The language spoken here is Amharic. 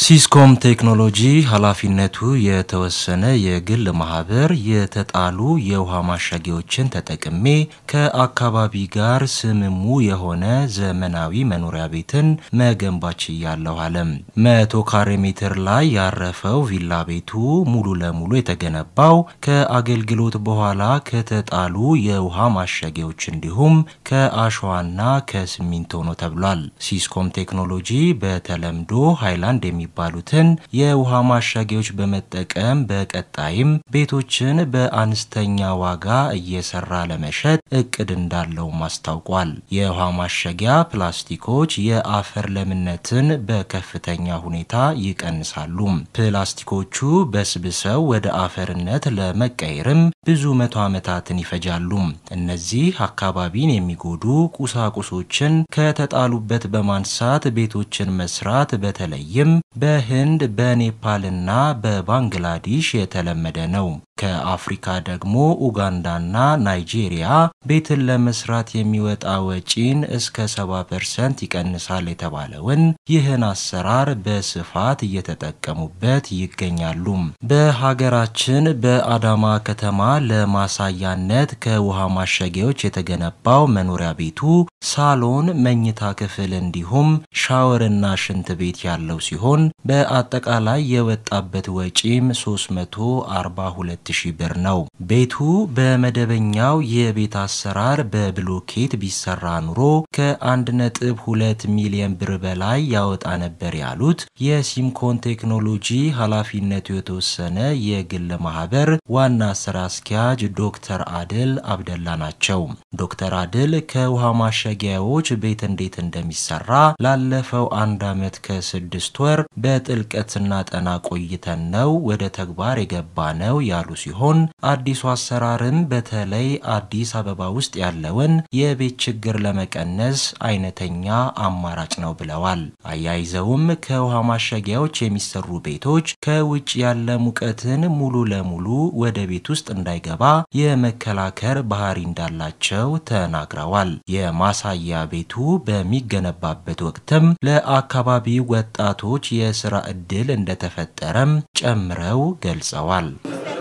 ሲስኮም ቴክኖሎጂ ኃላፊነቱ የተወሰነ የግል ማህበር የተጣሉ የውሃ ማሸጊያዎችን ተጠቅሜ ከአካባቢ ጋር ስምሙ የሆነ ዘመናዊ መኖሪያ ቤትን መገንባት ችያለሁ አለም። መቶ ካሬ ሜትር ላይ ያረፈው ቪላ ቤቱ ሙሉ ለሙሉ የተገነባው ከአገልግሎት በኋላ ከተጣሉ የውሃ ማሸጊያዎች እንዲሁም ከአሸዋና ከሲሚንቶ ነው ተብሏል። ሲስኮም ቴክኖሎጂ በተለምዶ ሃይላንድ የሚባሉትን የውሃ ማሸጊያዎች በመጠቀም በቀጣይም ቤቶችን በአነስተኛ ዋጋ እየሰራ ለመሸጥ እቅድ እንዳለውም አስታውቋል። የውሃ ማሸጊያ ፕላስቲኮች የአፈር ለምነትን በከፍተኛ ሁኔታ ይቀንሳሉ። ፕላስቲኮቹ በስብሰው ወደ አፈርነት ለመቀየርም ብዙ መቶ ዓመታትን ይፈጃሉ። እነዚህ አካባቢን የሚጎዱ ቁሳቁሶችን ከተጣሉበት በማንሳት ቤቶችን መስራት በተለይም በህንድ በኔፓልና በባንግላዴሽ የተለመደ ነው። ከአፍሪካ ደግሞ ኡጋንዳና ናይጄሪያ ቤትን ለመስራት የሚወጣ ወጪን እስከ 70 ፐርሰንት ይቀንሳል የተባለውን ይህን አሰራር በስፋት እየተጠቀሙበት ይገኛሉ። በሀገራችን በአዳማ ከተማ ለማሳያነት ከውሃ ማሸጊያዎች የተገነባው መኖሪያ ቤቱ ሳሎን፣ መኝታ ክፍል እንዲሁም ሻወርና ሽንት ቤት ያለው ሲሆን በአጠቃላይ የወጣበት ወጪም 342 ሺህ ብር ነው። ቤቱ በመደበኛው የቤት አሰራር በብሎኬት ቢሰራ ኑሮ ከ1.2 ሚሊዮን ብር በላይ ያወጣ ነበር ያሉት የሲምኮን ቴክኖሎጂ ኃላፊነቱ የተወሰነ የግል ማህበር ዋና ስራ አስኪያጅ ዶክተር አድል አብደላ ናቸው። ዶክተር አድል ከውሃ ማሸጊያዎች ቤት እንዴት እንደሚሰራ ላለፈው አንድ ዓመት ከስድስት ወር በጥልቀት ስናጠና ቆይተን ነው ወደ ተግባር የገባ ነው ያሉ ሲሆን አዲሱ አሰራርም በተለይ አዲስ አበባ ውስጥ ያለውን የቤት ችግር ለመቀነስ አይነተኛ አማራጭ ነው ብለዋል። አያይዘውም ከውሃ ማሸጊያዎች የሚሰሩ ቤቶች ከውጭ ያለ ሙቀትን ሙሉ ለሙሉ ወደ ቤት ውስጥ እንዳይገባ የመከላከር ባህሪ እንዳላቸው ተናግረዋል። የማሳያ ቤቱ በሚገነባበት ወቅትም ለአካባቢው ወጣቶች የስራ ዕድል እንደተፈጠረም ጨምረው ገልጸዋል።